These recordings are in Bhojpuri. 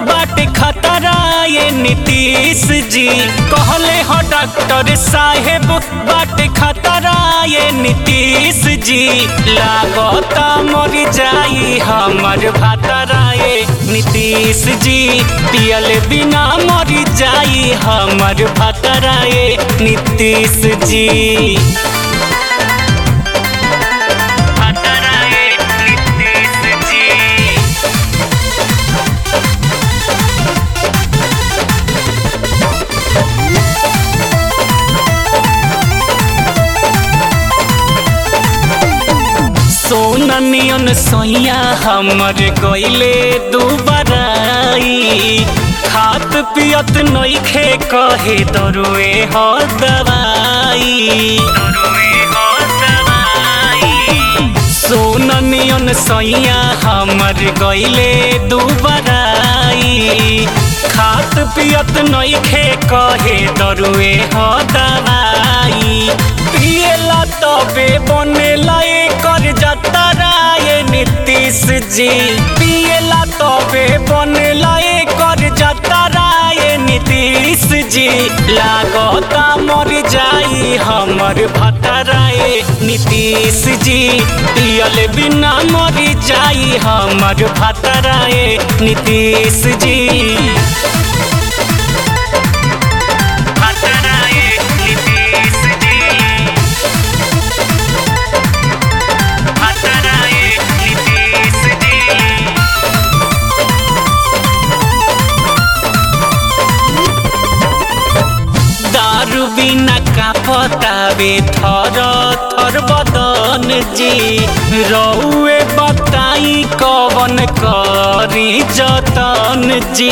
बाटे खतरा ये नीतीश जी कहले हो डॉक्टर साहेब बाटे खतरा ये नीतीश जी लागता मर जाई हमर भातरा ये नीतीश जी पियल बिना मर जाई हमर भातरा ये नीतीश जी भातरा ये नीतीश जी सोना नियन सोइया हमर गइले दुबराई खात पियत नइखे कहे दरुए हो दवाई सोना नियन सोइया हमर गइले दुबराई खात पियत नइखे कहे दरुए हो दवाई पियला तबे बनेला कर जतरा ये नीतीश जी पियला तबे बनेला कर जतरा ये नीतीश जी लागता मर जाई हमर भतरा ये नीतीश जी पियल बिना मर जाई हमर भतरा ये नीतीश जी भतरा ये नीतीश जी भतरा ये नीतीश जी दारू बिना का पतावे थर थर बदन जी रउए बताई कवन करी जतन जी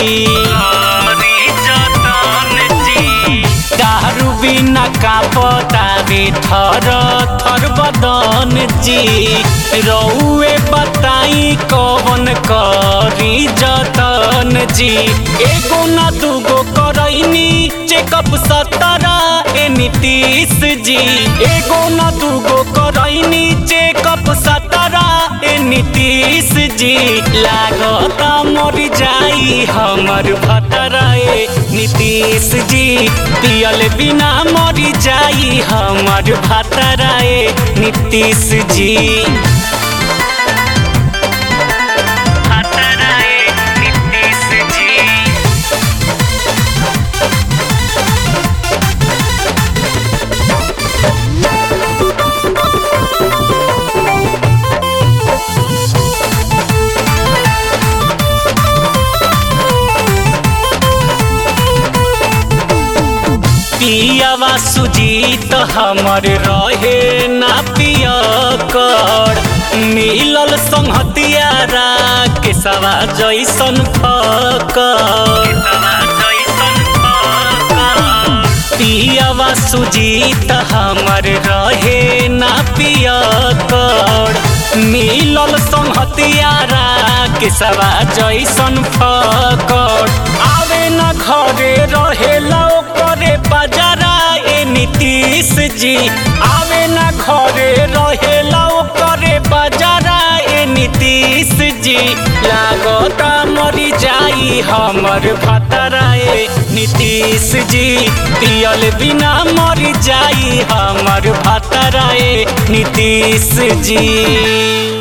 दारू बिना का पतावे थर थर बदन जी रउए बताई कवन करी जतन जी एगो ना दूगो करैनी चेकअप सतरा ए नीतीश जी एगो ना दूगो करैनी चेकअप सतरा ए नीतीश जी लागता मर जाई हमर भतरा ए नीतीश जी पियल बिना मर जाई हमर भतरा ए नीतीश जी भतरा ए नीतीश जी पियावा सुजीत हमर रहे ना पिया कर मिलल संहतियारा के सवा जैसन फकर पियावा सुजीत हमर रहे ना पिया कर मिलल संहतियारा के सवा जैसन फकर आवे ना घरे रहेला करे बाजारा ए नीतीश जी आवे ना घरे रहेला करे बाजारा ए नीतीश जी लागता मरी जाई हमर भतरा ए नीतीश जी पियल बिना मरी जाई हमर भतरा ए नीतीश जी